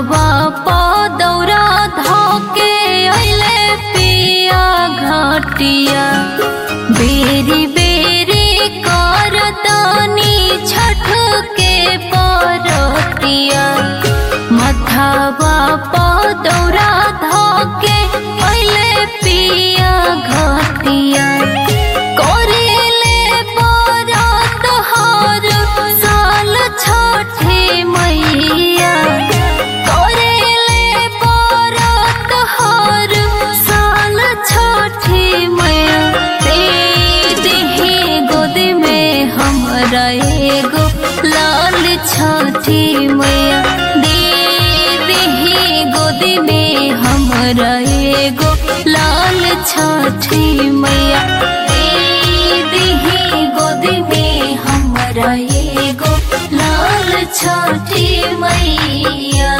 मथवा पदौरा धोके अइले पिया घटिया बेरी बेरी कर तनी छठ के परतिया मथवा पदौरा धोके अइले पिया घटिया करेले बरत हर साल छठे मैया करेले बरत हर साल छठे मैया दे दिही गोद में हमरा एगो लाल छठी मैया दे दिही गोद में हमरा एगो लाल छठी मैया दे दिही गोद में हमरा एगो लाल छठी मैया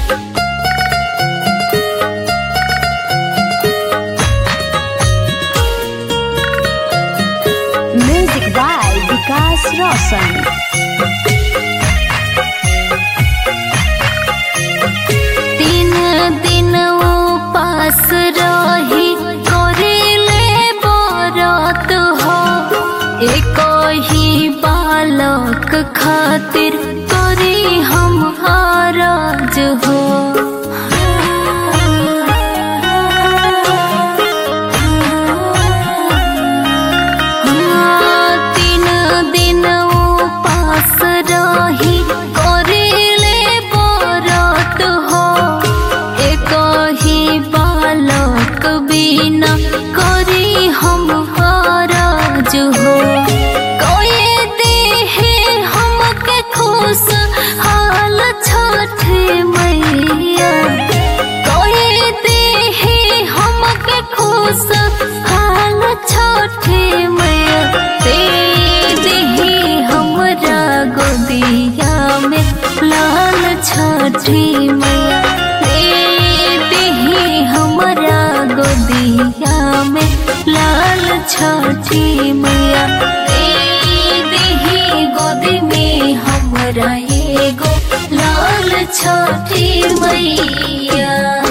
Music by Vikas Roshan. तीन दिन उपास रही करेले बरत हो एक ही बालक खातिर करी हम हारज हो हाँ, तीन दिन उपास रही करेले बरत हो एक ही बालक बिना करी हम हारज हो कोई देहे हमके खुश हाल छठ मैया कोई देहे हमके खुश हाल छठ मैया दे देही हमरा गोदिया में लाल छठी मैया दे देही हमरा गोदिया में लाल छठी मैया दे देही गोदी में हमरा एगो लाल छठी मैया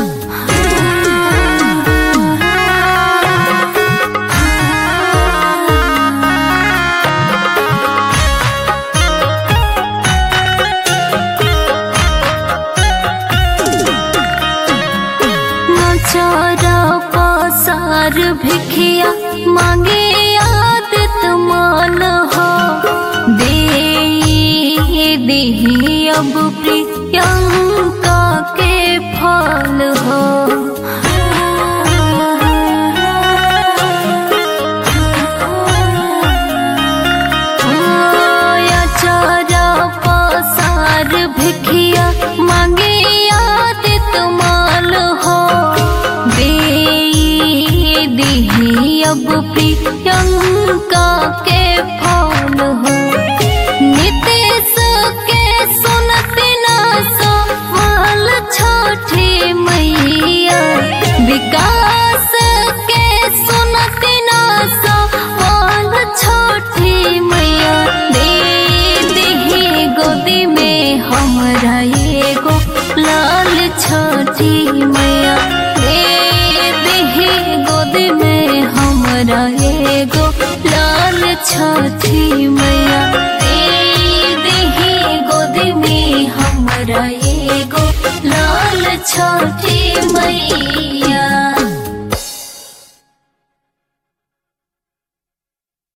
नचरा पसार भिखिया मांगे आदत मान हो दे देही अब प्रियंका के फल हो चरा पसार भिखिया मांगे आदित माल हो दे दिही अब प्रियंका के फल हो नितेश के सुनती ना सवाल छठी मैया विकास के सुनती ना सवाल छठी मैया दे दिही गोदी में हमरा एगो लाल छठी मैया दे दिही गोदी में हमरा एगो लाल छठी मैया दे दिही गोदी में हमरा एगो लाल छठी मैया